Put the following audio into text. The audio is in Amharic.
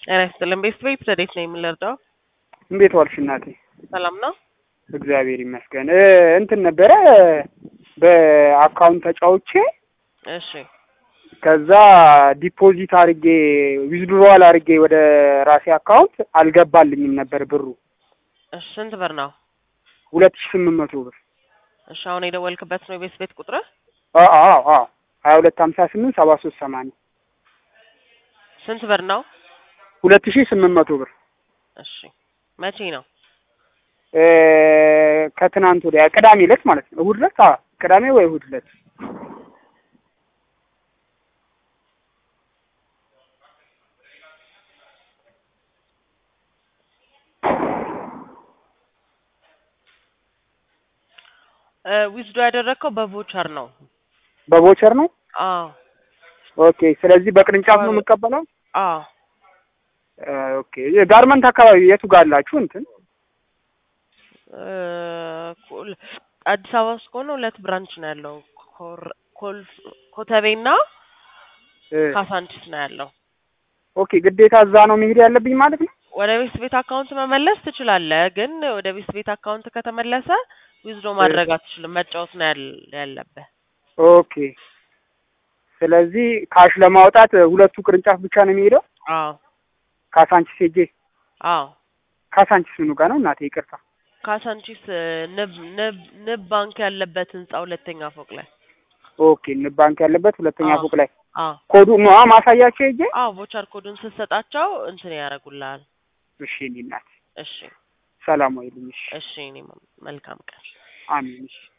ጤና ይስጥልን። ቤት ቤት ረዴት ነው የምንረዳው? እንዴት ዋልሽ እናቴ? ሰላም ነው። እግዚአብሔር ይመስገን። እ እንትን ነበረ በአካውንት ተጫውቼ እሺ ከዛ ዲፖዚት አድርጌ ዊዝድሮዋል አድርጌ ወደ ራሴ አካውንት አልገባልኝም ነበር ብሩ እሺ፣ ስንት ብር ነው? ሁለት ሺ ስምንት መቶ ብር እሺ፣ አሁን የደወልክበት ነው የቤት ቤት ቁጥር? አዎ አዎ አዎ ሀያ ሁለት ሀምሳ ስምንት ሰባ ሶስት ሰማንያ ስንት ብር ነው? ሁለት ሺ ስምንት መቶ ብር እሺ፣ መቼ ነው? እ ከትናንት ወዲያ ቅዳሜ ዕለት ማለት ነው። እሑድ ዕለት አዎ ቅዳሜ ወይ እሑድ ዕለት ዊዝዶ ያደረግከው በቮቸር ነው? በቮቸር ነው። አዎ ኦኬ። ስለዚህ በቅርንጫፍ ነው የምቀበለው። አዎ። እ ኦኬ። ጋርመንት አካባቢ የቱ ጋር አላችሁ? እንትን እ ኮል- አዲስ አበባ ውስጥ ከሆነ ሁለት ብራንች ነው ያለው። ኮር- ኮል- ኮተቤና እ ካሳንቺስ ነው ያለው። ኦኬ። ግዴታ እዛ ነው መሄድ ያለብኝ ማለት ነው። ወደ ቤት ቤት አካውንት መመለስ ትችላለህ፣ ግን ወደ ቤት ቤት አካውንት ከተመለሰ ዊዝዶ ማድረግ አትችልም። መጫወት ነው ያል- ያለብህ። ኦኬ። ስለዚህ ካሽ ለማውጣት ሁለቱ ቅርንጫፍ ብቻ ነው የሚሄደው። አዎ ካሳንቺስ ሄጄ አዎ። ካሳንቺስ ምኑ ጋር ነው እናቴ? ይቅርታ። ካሳንቺስ ንብ ንብ ንብ ባንክ ያለበት ህንጻ ሁለተኛ ፎቅ ላይ። ኦኬ። ንብ ባንክ ያለበት ሁለተኛ አዎ። ፎቅ ላይ አዎ ኮዱ ነው ማሳያቸው ሄጄ። አዎ። ቮቸር ኮዱን ስትሰጣቸው እንትን ያደርጉልሃል። እሺ እኔ እናት እሺ ሰላም ወይልኝ። እሺ እሺ። እኔ መልካም ቀን። አሜን። እሺ